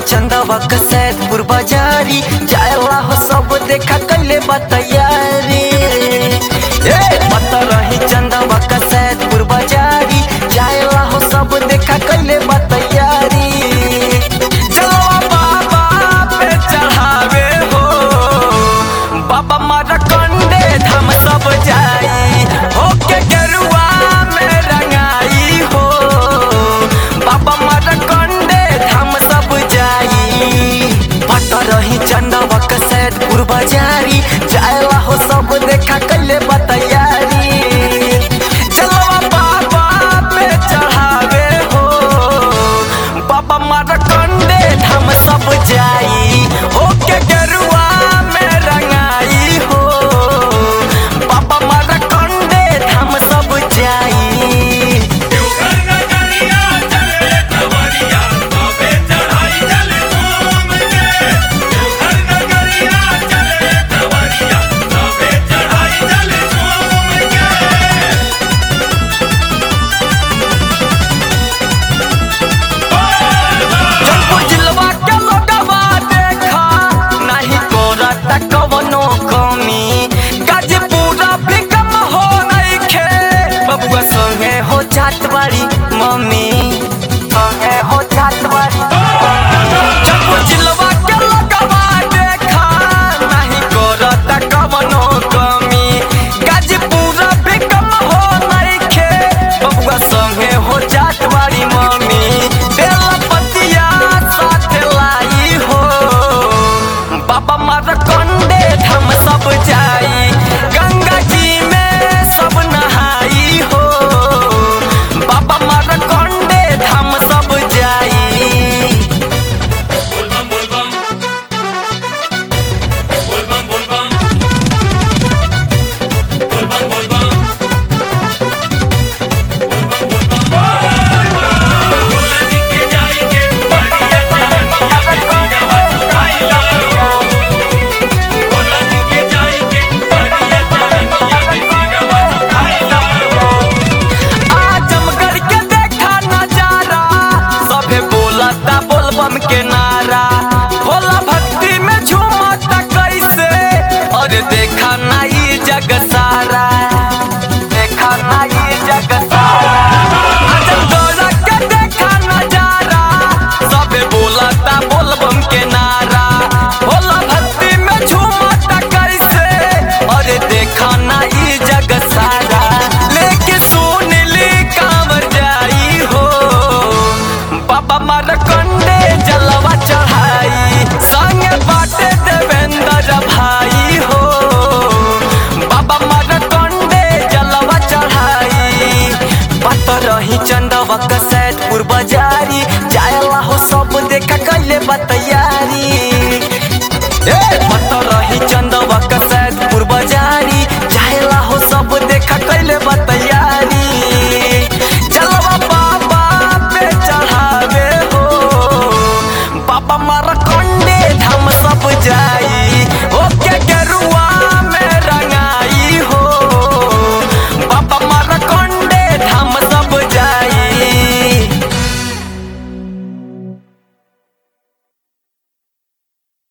चंदवा का सैदपुर बाजारी जायला हो सब देखा कैले बतैयारी ए पता रही चंदवा का सैदपुर बाजारी जायला हो सब देखा कैले बतैयारी जलवा बाबा पे चढ़ावे हो बाबा मारा कंडे धाम सब जाई होके गेरुआ में रंगाई हो बाबा मारा कंडे धाम सब जाई पता रही चंदवा का सैदपुर बाजारी जायला हो सब देखा कैले बतैयारी जलवा बाबा पे चढ़ावे हो बाबा मारा कंडे धाम सब जाई होके गेरुआ में रंगाई हो बाबा मारा कंडे धाम सब जाई देवघर नगरिया चले खबरिया बाबे चढ़ाई चले झूम के देवघर नगरिया चले खबरिया बाबे चढ़ाई चले झूम के जौनपुर जिलवा के लोगवा देखा नाही करत कवनो कमी गाजीपुरा भी कम हो नइखे बबुआ संगे हो जात बाड़ी मम्मी संगे हो जात बाड़ी जौनपुर जिलवा के लोगवा देखा नाही करत कवनो कमी गाजीपुरा भी कम हो नइखे बबुआ संगे हो जात बाड़ी मम्मी बेला पतिया साथ लाई हो बाबा मारा कंडे हम सब जा